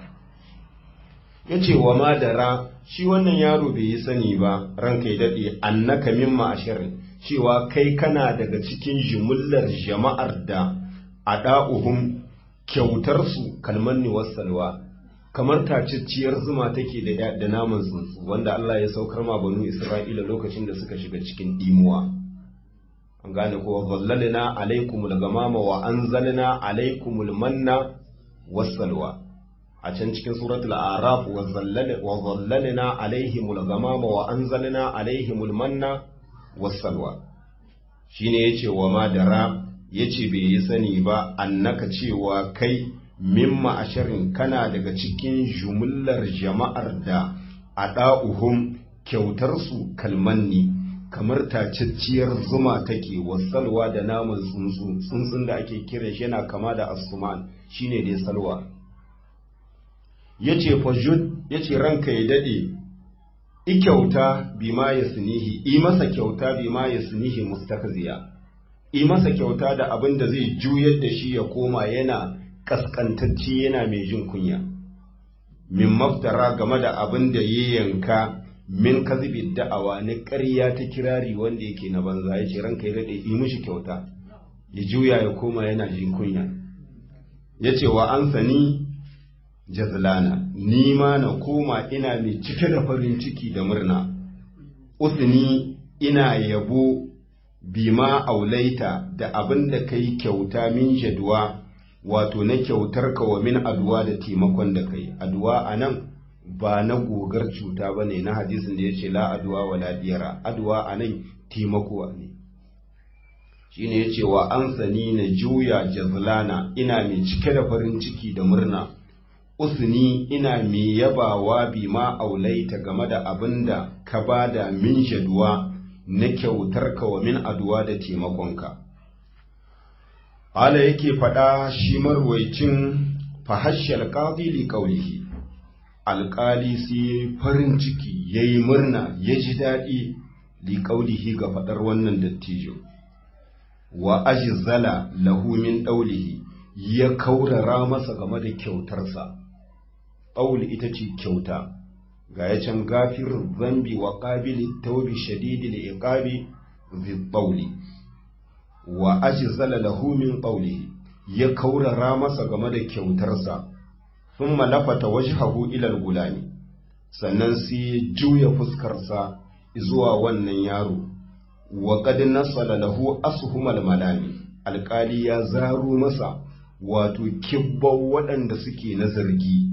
ya ce wa madara shi wannan yaro bai yi sani ba ranka ya daɗe annaka min ma'ashirin cewa kai kana daga cikin jimillar jama'ar da a ɗa'uhun kyautarsu kalmanni wasalwa kamar tacicciyar zuma take da da naman tsuntsu wanda Allah ya saukar ma banu Isra'ila lokacin da suka shiga cikin dimuwa an gane ko zallalna alaikumul gamama wa anzalna alaikumul manna wassalwa a can cikin suratul araf wa zallalna wa zallalna alaihimul gamama wa anzalna alaihimul manna wassalwa shine yace wa madara yace bai yi sani ba annaka cewa kai mimma ashirin kana daga cikin jumullar jama'ar da a ɗa'uhun kyautarsu kalmanni kamar tacacciyar zuma take wasalwa da naman tsuntsu tsuntsun da ake kira shi yana kama da asuman shine dai salwa yace fajud yace ranka ya dade i kyauta bima yasnihi i masa kyauta bima yasnihi mustakziya i masa kyauta da abin da zai juyar da shi ya koma yana kaskantacci yana mai jin kunya min maftara game da abin da ya yanka min kazibi da'awa na ƙarya ta kirari wanda yake na banza ya ce ranka ya daɗe yi mishi kyauta ya juya ya koma yana jin kunya ya ce wa an sani jazlana ni ma na koma ina mai cike da farin ciki da murna usni ina yabo bima aulaita da abin da kai kyauta min jadwa wato na kyautar ka wa min aduwa da taimakon da kai aduwa a nan ba na gogar cuta ba ne na hadisin da ya ce la aduwa wa la diyara aduwa a nan taimako ne shi ne ya ce wa an sani na juya jazlana ina mai cike da farin ciki da murna usni ina mai yabawa bi ma aulaita game da abin da ka ba da min jaduwa na kyautar ka wa min aduwa da taimakonka Hala yake faɗa shi marwaicin fahashiyar ƙadili ƙaulihi, alƙali sai farin ciki ya yi murna ya ji daɗi li ƙaulihi ga faɗar wannan dattijo, wa ajizala lahu min ɗaulihi ya kaurara masa game da kyautarsa, ɗauli ita ce kyauta, ga ya can gafirin zambi wa ƙabili taubi shadidi da iƙabi zai wa ajzala lahu min qawlihi ya kaurara masa game da kyautarsa thumma lafata wajhahu ila al-gulami sannan sai juya fuskarsa zuwa wannan yaro wa qad nasala lahu ashumal malami alƙali ya zaro masa wato kibban waɗanda suke na zargi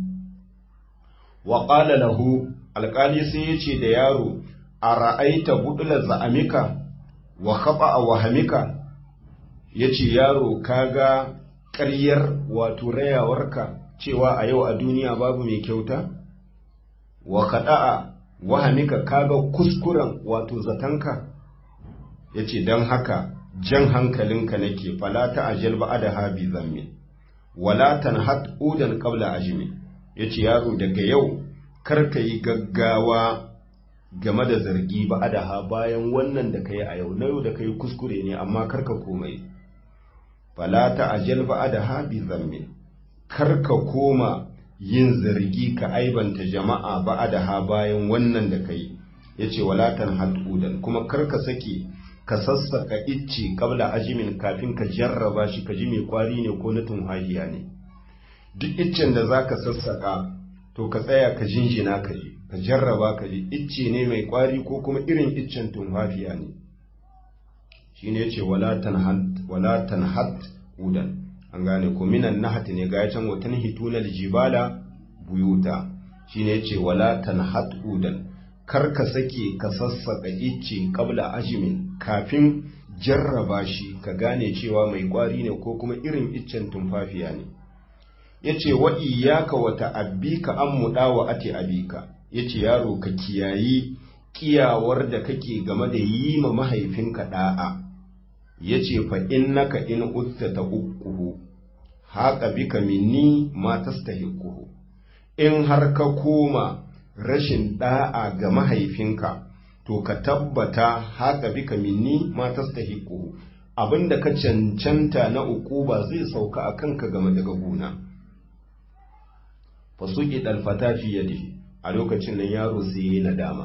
wa qala lahu alƙali sai ya ce da yaro a ra'aita budula za'amika wa khaba wahamika ya ce yaro kaga ƙaryar wato rayawarka cewa a yau a duniya babu mai kyauta wa kaɗa'a wahamika kaga kuskuren wato zatanka ya ce don haka jan hankalinka nake falata a jalba da habi zammi wala tanhat udan qabla ajmi yace yaro daga yau kar ka yi gaggawa game da zargi ba adaha bayan wannan da kai a yau na yau da kai kuskure ne amma kar ka komai fala ta ajal ba adaha bi zammi kar ka koma yin zargi ka aibanta jama'a ba adaha bayan wannan da kai yace wala tanhat udan kuma kar ka sake ka sassaka icce kabla ajimin kafin ka jarraba shi ka ji mai kwari ne ko na tunhahiya ne duk iccen da za ka sassaka to ka tsaya ka jinjina ka ji ka jarraba ka ji icce ne mai kwari ko kuma irin iccen tunhafiya ne shi ne ce wala tanhat udan an gane ko minan nahat ne ga can watan hituna jibala buyuta shi ne ce wala tanhat udan kar ka sake ka sassaka icce kabla ajimin kafin jarraba shi ka gane cewa mai kwari ne ko kuma irin iccen tumfafiya ne yace wa iyyaka wa ta'abbika an mudawa ati abika yace yaro ka kiyayi kiyawar da kake game da yi ma mahaifinka da'a yace fa innaka in utta taquhu haqa bika minni ma tastahiquhu in har ka koma rashin da'a ga mahaifinka to ka tabbata haka bika minni ma tastahiqu abinda ka cancanta na ukuba zai sauka a kanka game daga gona fasuki dalfata fi yadihi a lokacin nan yaro sai yayi nadama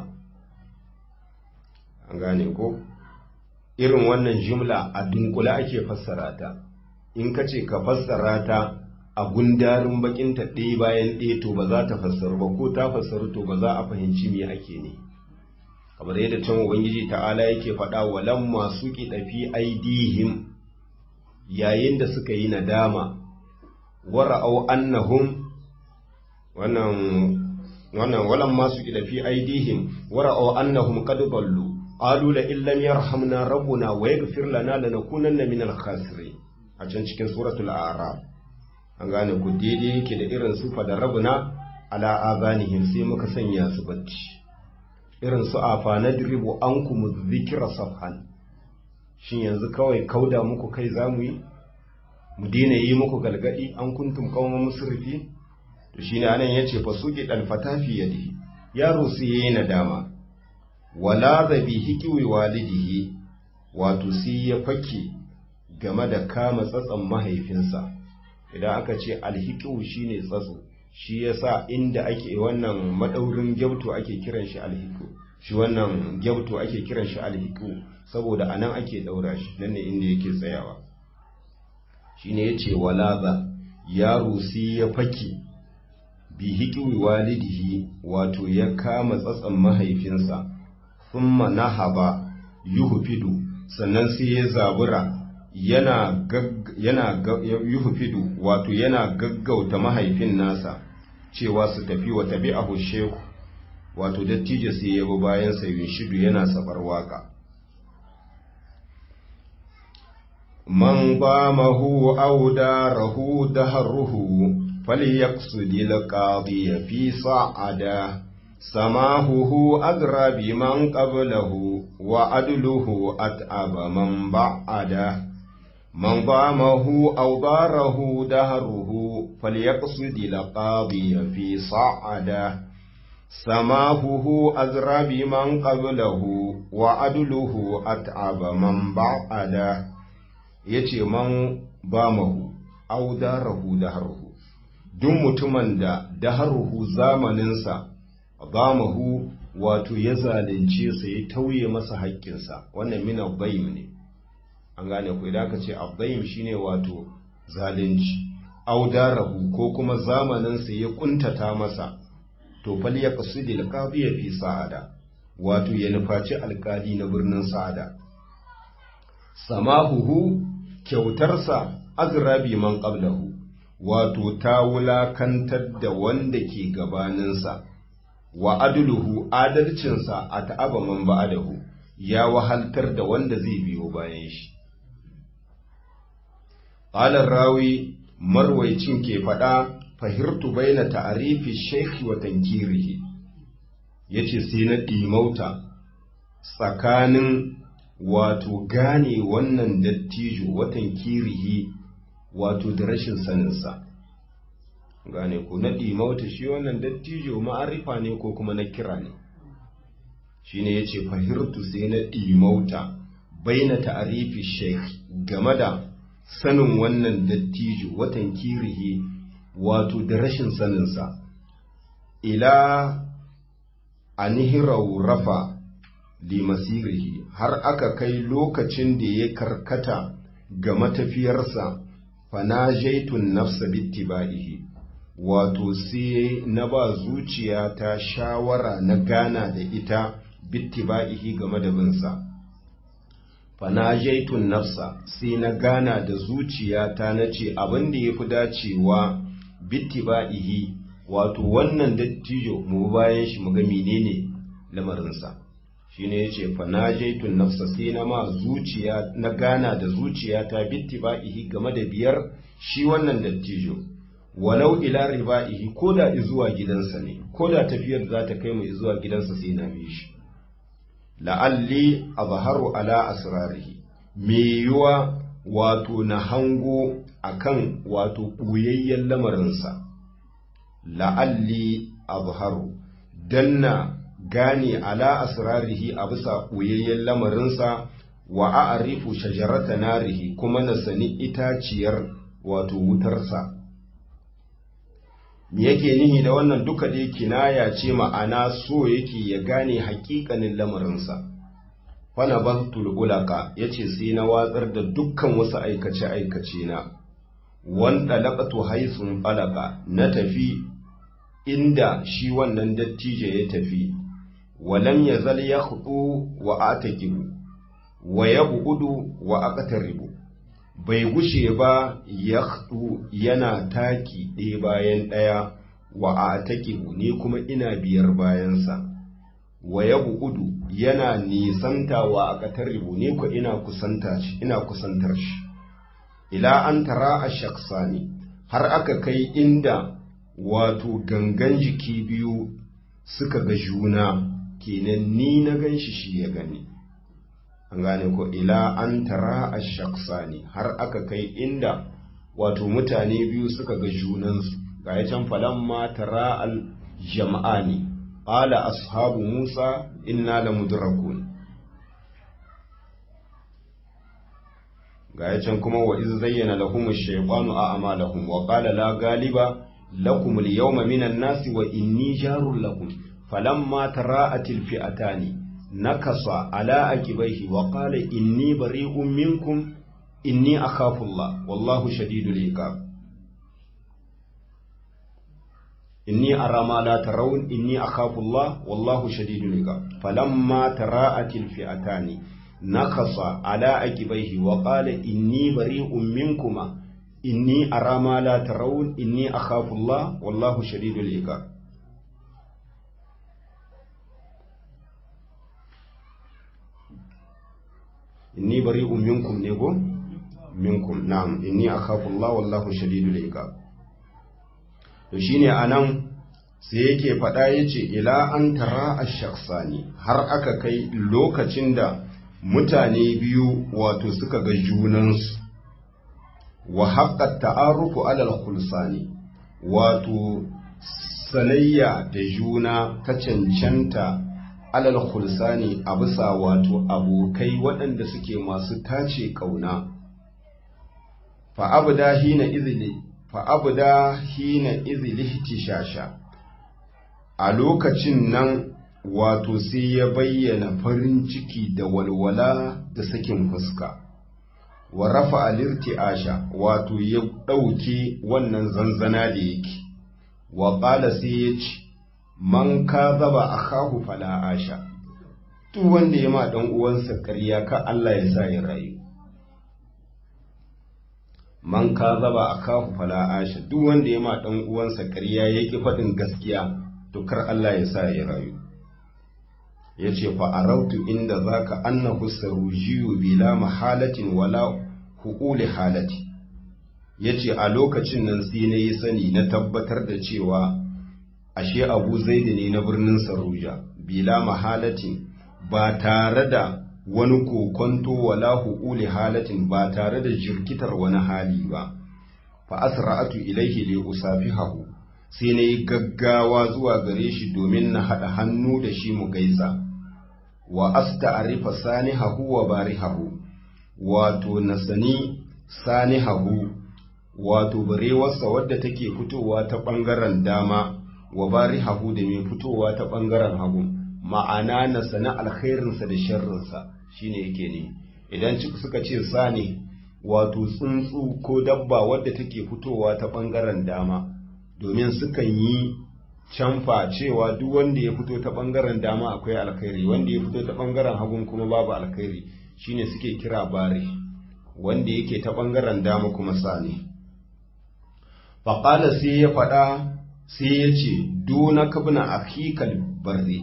an gane ko irin wannan jumla a dunkula ake fassara ta in ka ce ka fassara ta a gundarin bakinta ɗaya bayan ɗaya to ba za ta fassaru ba ko ta fassaru to ba za a fahimci me ake ne kamar yadda can ubangiji ta'ala yake faɗa walan masu fi aidihim yayin da suka yi nadama wara'au annahum wannan wannan walan masu fi aidihim wara'au annahum qad ballu qalu la illam yarhamna rabbuna wa yaghfir lana lanakunanna minal khasirin a can cikin suratul a'raf an gane ku daidai yake da irin sufa da rabuna ala azanihim sai muka sanya su bacci irin su afa na dribu an ku mu zikira safhan shin yanzu kawai kauda muku kai zamu yi mu daina yi muku galgadi an kuntum qauman musrifi to shine anan yace fa suki dal fatafi yadi yaro sai yayi nadama wala zabi hikiwi walidihi wato sai ya fake game da kama tsatsan mahaifinsa idan aka ce alhiƙu shine tsatso shi yasa inda ake wannan madaurin gyauto ake kiran shi alhiƙu shi wannan gyauto ake kiran shi alhiƙu saboda anan ake daura shi nan ne inda yake tsayawa shine yace walaza yaro sai ya fake bi hiƙi walidihi wato ya kama tsatsan mahaifinsa thumma nahaba yuhfidu sannan sai ya zabura yana yana yuhfidu wato yana gaggauta mahaifin nasa cewa su tafi wa tabi'ahu shehu wato dattijo sai ya bi bayan sa shidu yana safar waka man bamahu aw darahu daharuhu falyaqsudi alqadi fi sa'ada samahuhu agra biman qablahu wa adluhu at'aba man ba'ada من ضامه أو ضاره دهره فليقصد لقاضي في صعده سماهه أزرى بمن قبله وعدله أتعب من بعده yace man bamahu au darahu daharuhu duk mutumin da daharuhu zamaninsa bamahu wato ya zalunce sa ya tauye masa haƙƙinsa wannan mina baim ne an gane ku idan aka ce abdaim shine wato zalunci audarahu ko kuma zamaninsa ya kuntata masa to fal ya qasidi alqadi fi sa'ada wato ya nufaci alkali na birnin sa'ada samahuhu kyautarsa azrabi man qablahu wato ta wulakantar da wanda ke gabaninsa wa adluhu adalcinsa a ta'aba man ba'adahu ya wahaltar da wanda zai biyo bayan shi Ƙalar rawi marwaicin ke faɗa fahirtu baina ta'arifi shaikhi wa tankirihi yace sai na ɗimauta tsakanin wato gane wannan dattijo wa tankirihi wato da rashin saninsa gane ku na ɗimauta shi wannan dattijo ma'arifa ne ko kuma na kira ne shi ne ya ce fahirtu sai na ɗimauta bai na ta'arifi sheik game da sanin wannan dattijo watan kirihi wato da rashin saninsa ila anihirau rafa limasirihi har aka kai lokacin da ya karkata ga matafiyarsa fana jaitun nafsa bittiba'ihi wato sai na ba zuciya ta shawara na gana da ita bittiba'ihi game da binsa fana jaitun nafsa sai na gana da zuciya ta na ce abin da ya fi dacewa bittiba'ihi wato wannan dattijo mu bayan shi mu ga menene lamarinsa shine yace fa najaitun nafsa sai na ma zuciya na gana da zuciya ta bittiba'ihi game da biyar shi wannan dattijo walau ila riba'ihi koda zuwa gidansa ne koda tafiyar za ta kai mu zuwa gidansa sai na bi shi la'alli azharu ala asrarihi me yuwa wato na hango akan wato ɓuyayyen lamarinsa la'alli azharu danna gane ala asrarihi a bisa ɓuyayyen lamarinsa wa a'rifu shajarata narihi kuma na sani itaciyar wato wutarsa me yake nihi da wannan duka dai kinaya ce ma'ana so yake ya gane haƙiƙanin lamarinsa fana baktul ulaka yace sai na watsar da dukkan wasu aikace aikace na wanda laqatu haisun falaka na tafi inda shi wannan dattijo ya tafi walam yazal yakhdu wa atakibu wa yab'udu wa aqtaribu bai gushe ba yakhdu yana taki ɗaya bayan ɗaya wa atakibu ne kuma ina biyar bayansa wa yab'udu yana nisanta wa aqtaribu ne ko ina kusanta shi ina kusantar shi ila an tara ash-shakhsani har aka kai inda wato gangan jiki biyu suka ga juna kenan ni na gan shi shi ya gani an gane ko ila an tara a shaksani har aka kai inda wato mutane biyu suka ga junansu ga ya can falamma tara al jama'ani qala ashabu musa inna la mudrakun ga ya can kuma wa iz zayyana lahum ash-shaytanu a'malahum wa qala la galiba lakum al-yawma minan nasi wa inni jarul lakum falamma tara'at al-fi'atani nakasa ala akibaihi wa qala inni bari'un minkum inni akhafu Allah wallahu shadidul iqab inni ara ma la tarawun inni akhafu Allah wallahu shadidul iqab falamma tara'at al-fi'atani nakasa ala akibaihi wa qala inni bari'un minkuma inni ara ma la tarawun inni akhafu Allah wallahu shadidul iqab inni bari'un minkum ne go minkum na'am inni akhafu Allah wallahu shadidul iqab to shine anan sai yake faɗa yace ila an tara ash-shakhsani har aka kai lokacin da mutane biyu wato suka ga junansu wa haqqat ta'arufu ala al-khulsani wato sanayya da juna ta cancanta alal khulsani a bisa wato abokai waɗanda suke masu tace ƙauna fa'abda hina izili fa'abda hina izili tishasha a lokacin nan wato sai ya bayyana farin ciki da walwala da sakin fuska wa rafa alirti'asha wato ya ɗauke wannan zanzana da yake wa ƙala sai ya ce man ka zaba a kahu fala asha duk wanda ya ma ɗan uwansa ƙarya ka Allah ya sa ya rayu man ka zaba a kahu fala asha duk wanda ya ma ɗan uwansa ƙarya ya ƙi faɗin gaskiya to kar Allah ya sa ya rayu ya ce fa arautu inda zaka annahu sarujiyu bila mahalatin wala huƙuli halati ya ce a lokacin nan sai na yi sani na tabbatar da cewa ashe abu zaidi ne na birnin saruja bila mahalatin ba tare da wani kokonto wala huƙuli halatin ba tare da jirkitar wani hali ba fa asra'atu ilaihi li usafihahu sai na yi gaggawa zuwa gare shi domin na haɗa hannu da shi mu gaisa wa asta'rifa sanihahu wa barihahu wato na sani sanihahu wato barewarsa wadda take fitowa ta ɓangaren dama wa barihahu da mai fitowa ta ɓangaren hagu ma'ana na sani alkhairinsa da sharrinsa shine yake ne idan suka ce sani wato tsuntsu ko dabba wadda take fitowa ta ɓangaren dama domin sukan yi canfa cewa duk wanda ya fito ta ɓangaren dama akwai alkhairi wanda ya fito ta ɓangaren hagun kuma babu alkhairi shine suke kira bare wanda yake ta ɓangaren dama kuma sani faƙala sai ya faɗa sai ya ce duna kabna akikal barri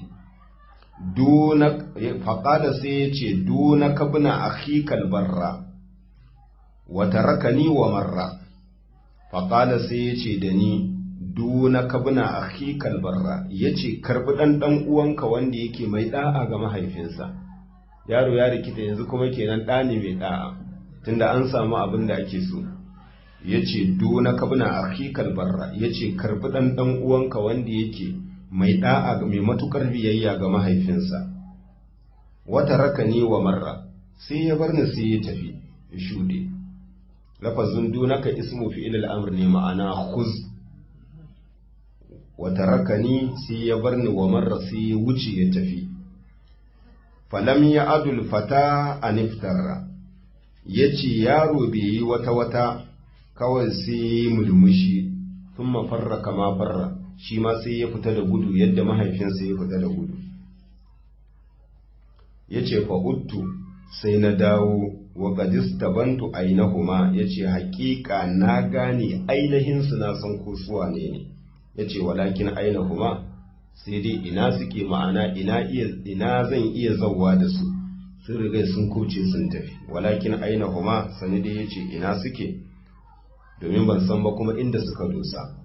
faƙala sai ya ce duna kabna akikal barra wata rakani wa marra faƙala sai ya ce da ni duna kabna akikal barra ya ce karɓi ɗan ɗan uwanka wanda yake mai ɗa'a ga mahaifinsa yaro ya rikita yanzu kuma kenan ɗa ne mai ɗa'a tunda an samu abin da ake so ya ce duna kabna akikal barra ya ce karɓi ɗan ɗan uwanka wanda yake mai ɗa'a ga mai matuƙar biyayya ga mahaifinsa wata rakani wa marra sai ya bar ni sai ya tafi ya shuɗe lafazin dunaka ismu fi'il al'amr ne ma'ana khuz wa tarakani sai ya bar ni wa marra sai ya wuce ya tafi falam ya adul fata aniftara yace yaro bai yi wata wata kawai sai mulmushi sun mafarra kama farra shi ma sai ya fita da gudu yadda mahaifinsa ya fita da gudu yace fa uttu sai na dawo wa gadista bantu ainahuma ya ce haƙiƙa na gane ainihinsu na san ko suwa ne ne ya ce walakin ainahuma sai dai ina suke ma'ana ina iya ina zan iya zauwa da su sun riga sun kuce sun tafi walakin ainahuma sani dai ya ce ina suke domin ban san ba kuma inda suka dosa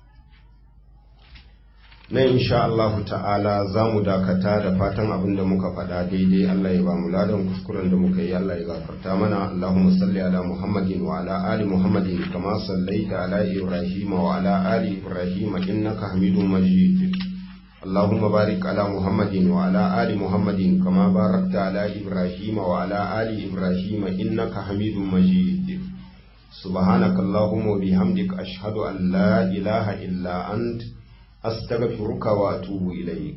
na insha Allah ta'ala za mu dakata da fatan abin da muka faɗa daidai Allah ya ba mu ladan kuskuren da muka yi Allah ya gafarta mana Allahumma salli ala Muhammadin wa ala ali Muhammadin kama sallaita ala Ibrahim wa ala ali Ibrahim innaka Hamidum Majid اللهم بارك على محمد وعلى آل محمد كما باركت على إبراهيم وعلى آل إبراهيم إنك حميد مجيد سبحانك اللهم وبحمدك أشهد أن لا إله إلا أنت أستغفرك وأتوب إليك